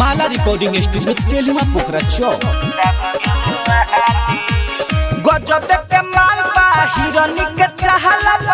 माला recording studio तेलिमा पोखरा चौक गजब के माल बा हिरनी के चाहला बा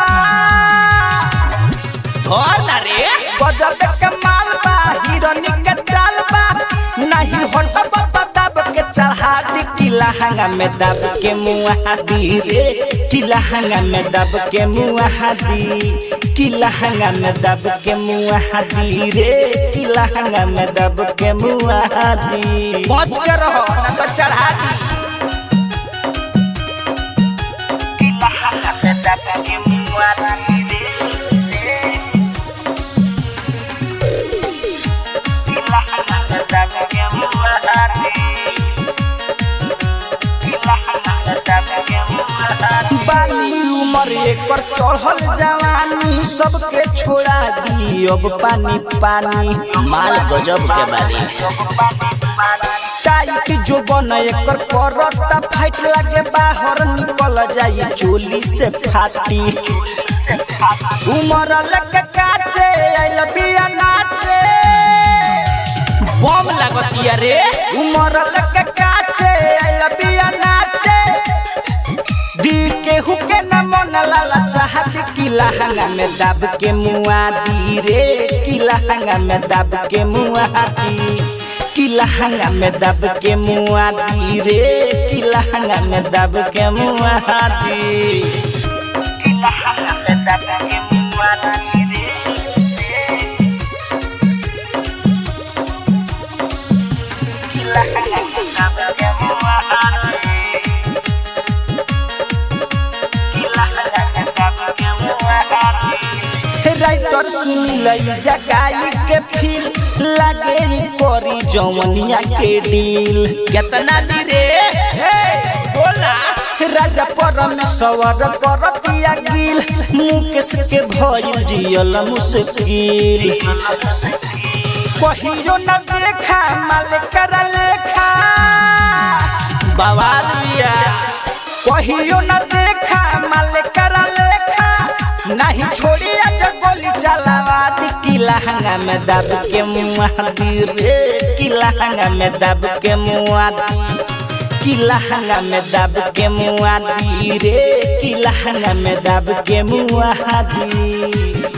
धर ना रे गजब के माल बा हिरनी के चाल बा नहीं होता बाबा दब के चढ़ा दी किला हंगा में दब के मुआ दी रे किला हंगा में दब के मुआ दी किला हंगा में दब के मुआ दी रे किला हंगा में दब के मुआ दी पहुंच के रहो ना तो चढ़ा दी किला हंगा में दब के मुआ दी रे बाली उमर एकर चढ़ल जवानी सबके छोड़ा दी अब पानी पानी माल गजब के बारी टाइट जो बन एकर करता फाइट लागे बाहर निकल जाई चोली से फाटी उमर लगे काचे आइल बिया नाचे बम लागतिया रे उमर लगे काचे आइल बिया नाचे दी के हुके न मन लाला चाहत किला हंगा में दब के मुआ दी रे किला हंगा में दब के मुआ दी किला हंगा में दब के मुआ दी रे किला हंगा में दब के मुआ दी किला हंगा में दब के मुआ दी रे किला हंगा में दब के मुआ दी राइटर सुनिल जगाई के फील लागे री करी जवनिया के डील कितना दी रे बोला राजा परमेश्वर करतिया गिल मुकेश के भइल जियल मुश्किल कहियो न देखा माल कर लेखा बवाल बिया कहियो न देखा माल कर लेखा नहीं छोड़ी आज गोली चलावा दी किला हंगा में दब के मुआ दी रे किला हंगा में दब के मुआ दी किला हंगा में दब के मुआ दी रे किला हंगा में दब के मुआ दी